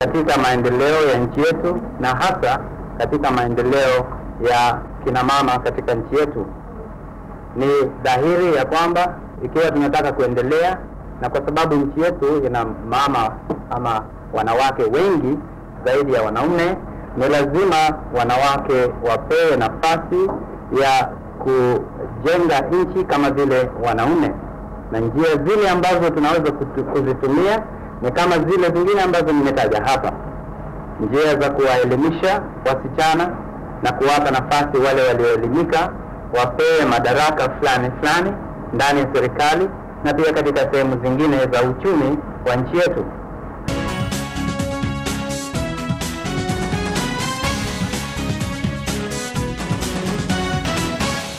katika maendeleo ya nchi yetu na hasa katika maendeleo ya kina mama katika nchi yetu. Ni dhahiri ya kwamba ikiwa tunataka kuendelea, na kwa sababu nchi yetu ina mama ama wanawake wengi zaidi ya wanaume, ni lazima wanawake wapewe nafasi ya kujenga nchi kama vile wanaume, na njia zile ambazo tunaweza kutu- kuzitumia ni kama zile zingine ambazo nimetaja hapa, njia za kuwaelimisha wasichana na kuwapa nafasi wale walioelimika, wapewe madaraka fulani fulani ndani ya serikali na pia katika sehemu zingine za uchumi wa nchi yetu.